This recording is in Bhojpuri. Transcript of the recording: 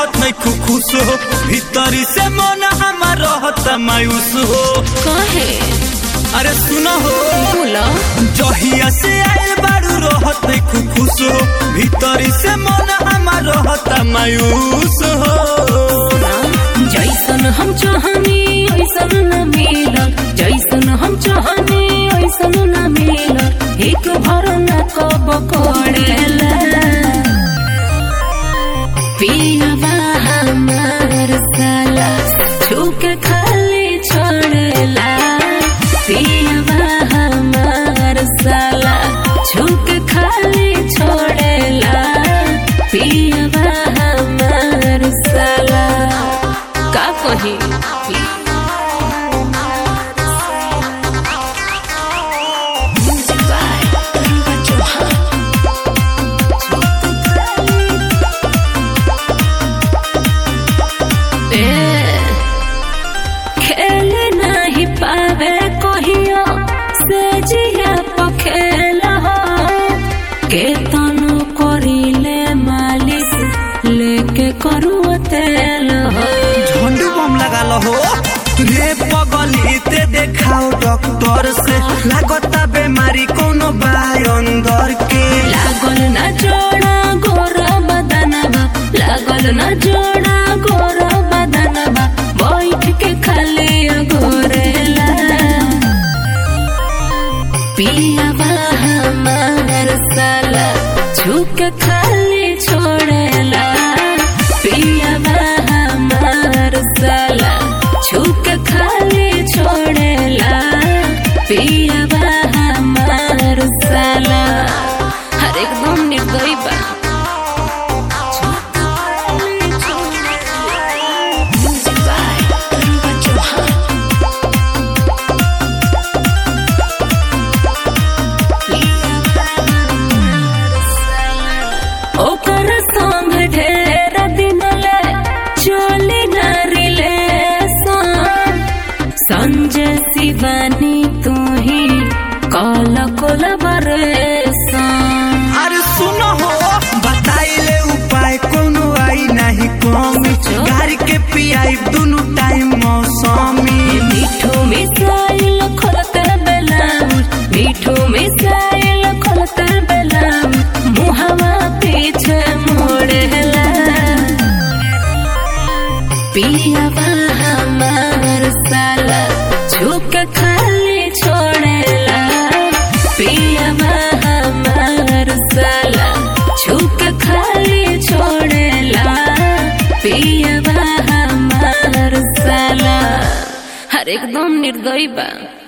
रहत नहीं खु खुश हो भीतरी से मन हमार रहत मायूस हो काहे अरे सुनो हो बोला जहिया से आयल बारू रहत नहीं खु खुश हो भीतरी से मन हमार रहत मायूस हो जैसन हम चाहनी ऐसन न मिलल जैसन हम चाहनी ऐसन न मिलल एक भर न कब करेला पियवा हमार साला छूके खाली छोड़ेला पियवा हमार साला छूके खाली छोड़ेला पियवा हमार साला का कही खेल नहीं पावे कहियो से जिया पखेला के तनु करिले मालिश लेके करू तेल हो झंडू बम लगा हो रे पगली ते देखाओ डॉक्टर से लागता बीमारी कोनो बा अंदर के लागल ना जोड़ा गोरा बदनबा लागल ना जोड़ा गोरा बदनबा बैठ के खाली गोरेला पियाबा हमार साला झुक खाली छोड़ेला पियाबा हमार साला झुक खाली छोड़ेला पियाबा हमार साला हर एकदम निर्दयी बा Music by Riva Chauhan. ओकर संग ढेर दिन ले चली न रिलेशन संजय शिवानी तू ही कल कोलबरेशन अरे सुनो हो बताइले उपाय कोनो आई नहीं कमी गाड़ी के पियाई दोनों टाइम मौसमी मिठू मिसाइल खोलते बेलाउज मिठू मिसाइल खोलते बेलाउज मुहवा पीछे मोड़ेला पियावा हमार साला झुक खाली छोड़ेला पियावा हमार साला झुक खाली छोड़ेला पियावा हमार साला हर एकदम निर्दयी बा